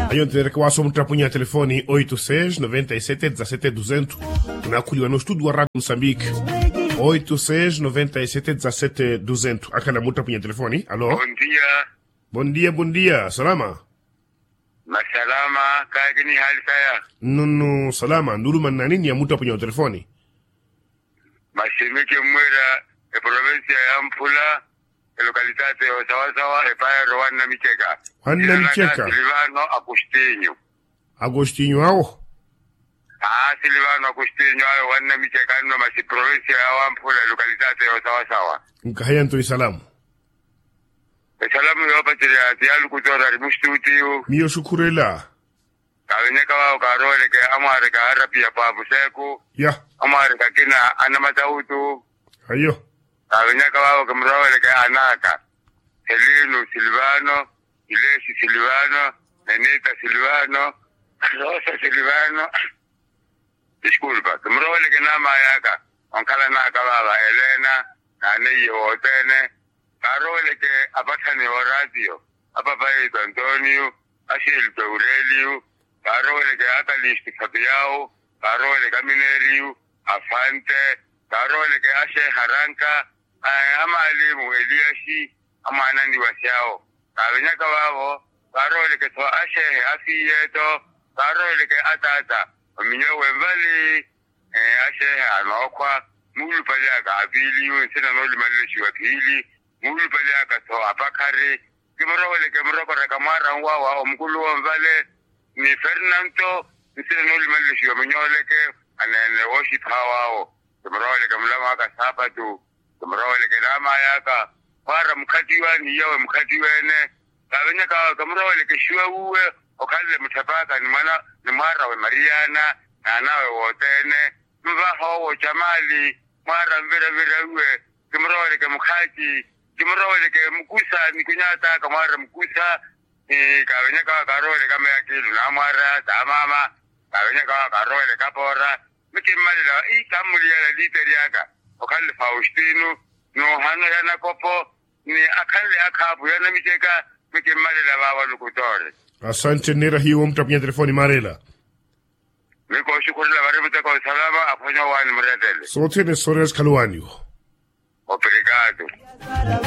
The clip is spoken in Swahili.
Aí onde que o assunto trapunha a telefone 86 97 17 200 unakuliwa no estudo wa Rádio Moçambique 86 97 17 200 akana muta punha telefone alô Bom dia, bom dia bom dia salama masalama, kagini hali saya. nunu salama nduluma na nini ya muta punha telefone Mashimike mwera, e provincia ya Mpula, e localitate o Sawasawa, e paya Rwanda Micheka. Rwanda Jina langa Micheka. Silvano Agostinho. Agostinho ao Ah, Silvano Agostinho, ayo Rwanda Micheka, no masi provincia ya Mpula, e localitate o Sawasawa. nkahaya ntoi salamu E salamu yo patiri ati alu kutora rimushtutiu, miyo shukurela kawenyeka wao karole ke amare ka harapi ya pabu seku, ya amare ka kina anamatautu, ayo kabenyaka babo kemrawele ke anaka Helino Silvano Ilesi Silvano Nenita Silvano Rosa Silvano disculpa kemrawele ke nama yaka onkala naka baba Elena nane yotene karole ke apathani o radio apapaito Antonio Ashil Aurelio karole ke akalisti Fabiao karole ke Minerio Afante karole ke ashe haranka eh, amalimu eliashi amanandi wasiao kabenyaka babo karole ke to ashe afiyeto karole ke atata ominyo wembali eh, ashe anokwa mulu paliaka abiliyo sina noli malishi wakili mulu paliaka to apakari kimrowele ke mrokore kamara ngwawa omkulu wembale ni Fernando sina noli malishi ominyole ke anene worship hawao kimrowele ke mlama ka sabatu kimrowele ke lama yaka fara mkhatiwa ni yawe mkhati wene kabenya ka kamrowele ke shwe uwe okalle mutapaka ni mana ni mara we mariana na nawe wotene mva howo chamali mara mvira vira uwe kimrowele ke mkhati kimrowele ke mkusa ni kunyata kamara mkusa eh, kabenya ka karole kama yakilu na mara tamama kabenya ka karole kapora mikimalila i kamuliyala literi yaka okalle faustino no hano yana kopo ni akalle akabu yana micheka mikimalila baba lukutore asante nera hiyo mta punha telefone marela miko shukurila baributeka usalama afonyo wani mretele sotene sores kaluanio obrigado